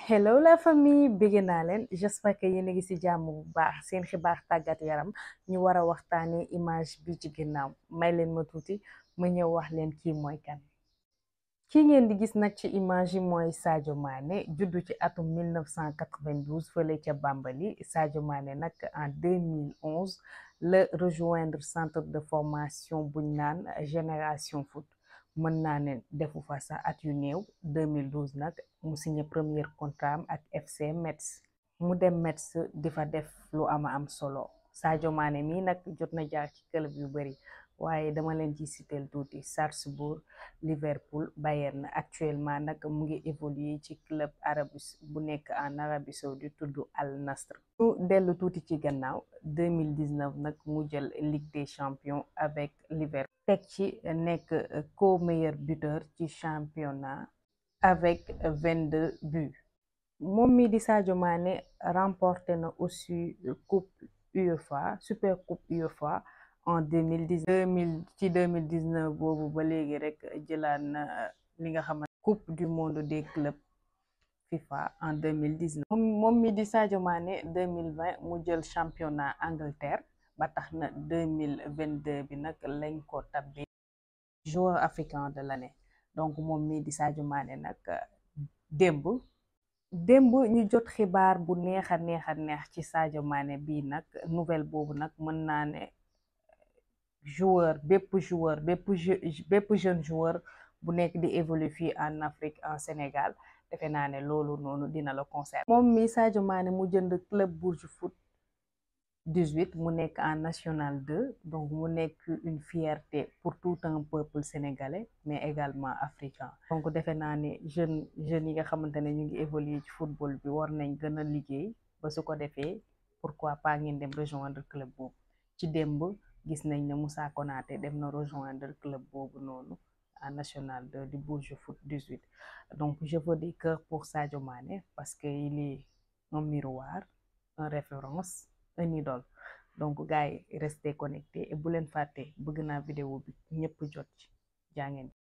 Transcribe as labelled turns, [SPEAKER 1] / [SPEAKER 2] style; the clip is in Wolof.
[SPEAKER 1] hello la famille bégg naa leen j'espère que yéen a ngi ci jàmm bu baax seen xibaar tàggat yaram ñu war a waxtaanee image bi ci ginnaaw may leen ma tuuti ma ñëw wax leen kii mooy kan kii ngeen di gis nag ci image yi mooy Sadio Mané juddu ci atum 1992 fële ca Bambali Sadio Mané nag en 2011 la rejoindre centre de formation buñ naan Génération Foot mën naa ne defu fa sax at yu néew 2012 nag mu signé premier contrat am ak FC Metz mu dem Metz di fa def lu ama am solo Sadio Mané mii nag jot na jaar ci club yu bari waaye dama leen ci citeel tuuti Salzbourg Liverpool Bayern actuellement nag mu ngi évoluer ci club arabie bu nekk en Arabie Saoudite tudd Al Nassr ñu dellu tuuti ci gannaaw 2019 nag mu jël Ligue des champions avec Liverpool teg ci nekk co-meilleur buteur ci championnat avec 22 buts moom mi di Sadio Mané remporté na aussi coupe UEFA super coupe UEFA en 2010 ci 2019 boobu ba léegi rek jëlaat na li nga xamante coupe du monde des clubs FIFA en 2019 moom mi di Sadio Mané 2020 mu jël championnat Angleterre ba tax na 2022 bi nag lañ ko tabbi joueur africain de l'année donc moom mii di Sadio Mané nag démb démb ñu jot xibaar bu neex a neex a neex ci Sadio Mané bii nag nouvelle boobu nag mën naa ne joueur bépp joueur bépp bépp jeune joueur bu nekk di évoluer fii en Afrique en Sénégal defe naa ne loolu noonu dina la concerner moom mi Sadio Mané mu jënd club Bourges Foot 18 mu nekk en national 2 donc mu nekk une fierté pour tout un peuple sénégalais mais également africain donc defe naa ne jeune jeunes yi nga xamante ne ñu ngi évoluer ci football bi war nañ gën a liggéey ba su ko defee pourquoi pas ngeen dem rejoindre club boobu ci démb gis nañ ne Moussa Konaté dem na rejoindre club boobu noonu en national 2 du Bourges Foot 18 donc je veux des cœurs pour Sadio Mané parce que il est un miroir une référence un idole donc gars yi restez connectés et bu leen fàtte bëgg naa vidéo bi ñëpp jot ci jaa ngeen